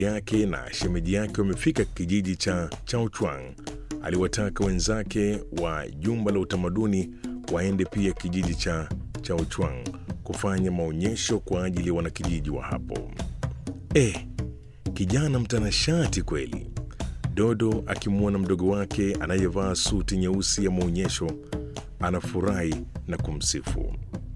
yake na shemeji yake wamefika kijiji cha Chaochwang, aliwataka wenzake wa jumba la utamaduni waende pia kijiji cha Chaochwang kufanya maonyesho kwa ajili ya wanakijiji wa hapo. Eh, kijana mtanashati kweli. Dodo akimwona mdogo wake anayevaa suti nyeusi ya maonyesho anafurahi na kumsifu.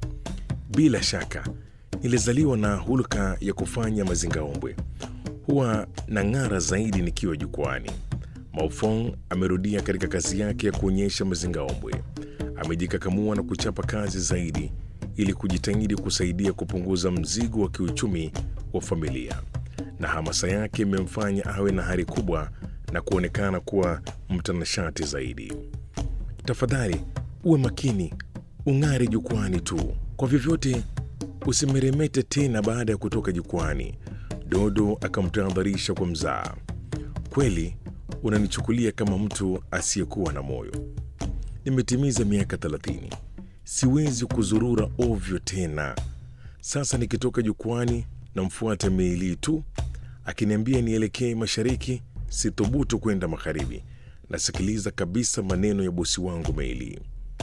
Bila shaka nilizaliwa na hulka ya kufanya mazingaombwe, huwa na ng'ara zaidi nikiwa jukwani. Maofong amerudia katika kazi yake ya kuonyesha mazingaombwe. Amejikakamua na kuchapa kazi zaidi ili kujitahidi kusaidia kupunguza mzigo wa kiuchumi wa familia, na hamasa yake imemfanya awe na hari kubwa na kuonekana kuwa mtanashati zaidi. Tafadhali uwe makini, ung'are jukwani tu, kwa vyovyote usimeremete tena baada ya kutoka jukwani. Dodo akamtahadharisha kwa mzaa. Kweli unanichukulia kama mtu asiyekuwa na moyo. Nimetimiza miaka thelathini, siwezi kuzurura ovyo tena. Sasa nikitoka jukwani namfuata Meili tu, akiniambia nielekee mashariki, sithubutu kwenda magharibi. Nasikiliza kabisa maneno ya bosi wangu Meili.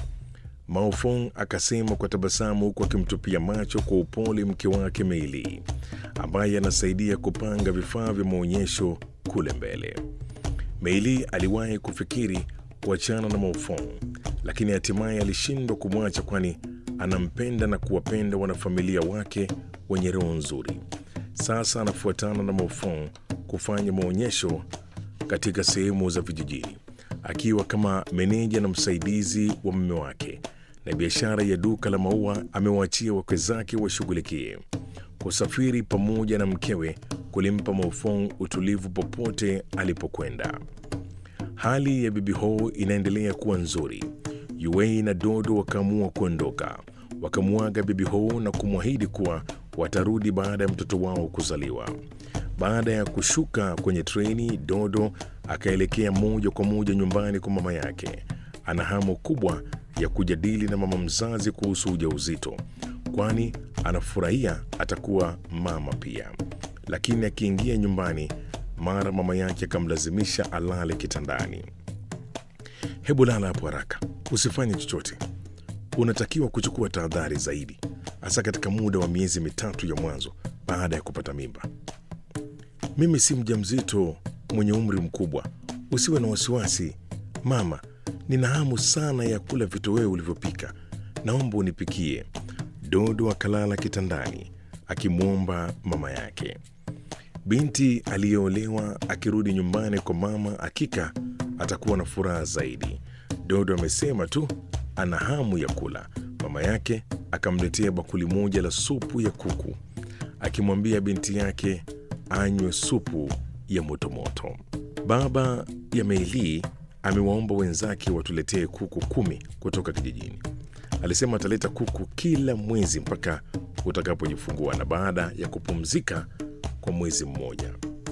Maofong akasema kwa tabasamu huku akimtupia macho kwa upole mke wake Meili ambaye anasaidia kupanga vifaa vya maonyesho kule mbele. Meili aliwahi kufikiri kuachana na Maofong, lakini hatimaye alishindwa kumwacha, kwani anampenda na kuwapenda wanafamilia wake wenye roho nzuri. Sasa anafuatana na Maofong kufanya maonyesho katika sehemu za vijijini akiwa kama meneja na msaidizi wa mume wake, na biashara ya duka la maua amewaachia wake zake washughulikie. Kusafiri pamoja na mkewe kulimpa Maofong utulivu popote alipokwenda. Hali ya bibi Ho inaendelea kuwa nzuri. Yuei na Dodo wakaamua kuondoka, wakamwaga bibi Ho na kumwahidi kuwa watarudi baada ya mtoto wao kuzaliwa. Baada ya kushuka kwenye treni, Dodo akaelekea moja kwa moja nyumbani kwa mama yake. Ana hamu kubwa ya kujadili na mama mzazi kuhusu ujauzito, kwani anafurahia atakuwa mama pia. Lakini akiingia nyumbani, mara mama yake akamlazimisha alale kitandani. Hebu lala hapo haraka, usifanye chochote. Unatakiwa kuchukua tahadhari zaidi, hasa katika muda wa miezi mitatu ya mwanzo baada ya kupata mimba. Mimi si mjamzito mwenye umri mkubwa, usiwe na wasiwasi mama. Nina hamu sana ya kula vitoweo ulivyopika, naomba unipikie. Dodo akalala kitandani akimwomba mama yake. Binti aliyeolewa akirudi nyumbani kwa mama, hakika atakuwa na furaha zaidi. Dodo amesema tu ana hamu ya kula. Mama yake akamletea bakuli moja la supu ya kuku, akimwambia binti yake anywe supu ya motomoto. Baba ya Meili amewaomba wenzake watuletee kuku kumi kutoka kijijini. Alisema ataleta kuku kila mwezi mpaka utakapojifungua na baada ya kupumzika kwa mwezi mmoja.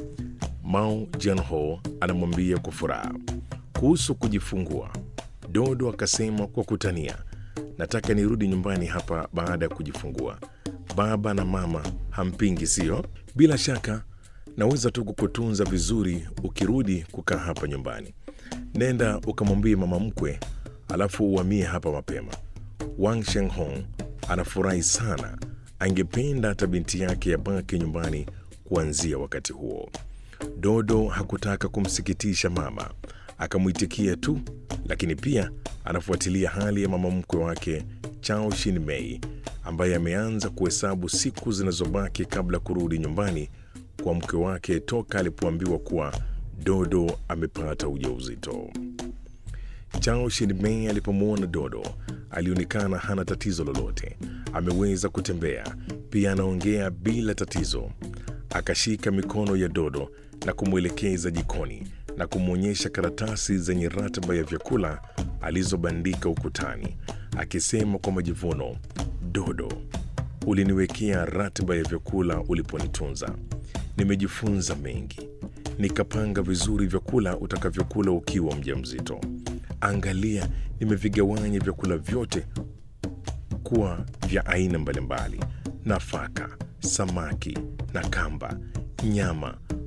Mao Jianho anamwambia kwa furaha kuhusu kujifungua. Dodo akasema kwa kutania, nataka nirudi nyumbani hapa baada ya kujifungua. Baba na mama hampingi, sio? Bila shaka naweza tu kukutunza vizuri ukirudi kukaa hapa nyumbani. Nenda ukamwambie mama mkwe, alafu uhamie hapa mapema. Wang Shenghong anafurahi sana, angependa hata binti yake yabaki nyumbani kuanzia wakati huo. Dodo hakutaka kumsikitisha mama, akamwitikia tu, lakini pia anafuatilia hali ya mama mkwe wake Chao Shin Mei ambaye ameanza kuhesabu siku zinazobaki kabla ya kurudi nyumbani kwa mke wake toka alipoambiwa kuwa Dodo amepata ujauzito. Chao Shin-mei alipomwona Dodo alionekana hana tatizo lolote, ameweza kutembea, pia anaongea bila tatizo. Akashika mikono ya Dodo na kumwelekeza jikoni na kumwonyesha karatasi zenye ratiba ya vyakula alizobandika ukutani, akisema kwa majivuno, Dodo, uliniwekea ratiba ya vyakula uliponitunza. Nimejifunza mengi, nikapanga vizuri vyakula utakavyokula ukiwa mjamzito. Angalia, nimevigawanya vyakula vyote kuwa vya aina mbalimbali: nafaka, samaki na kamba, nyama,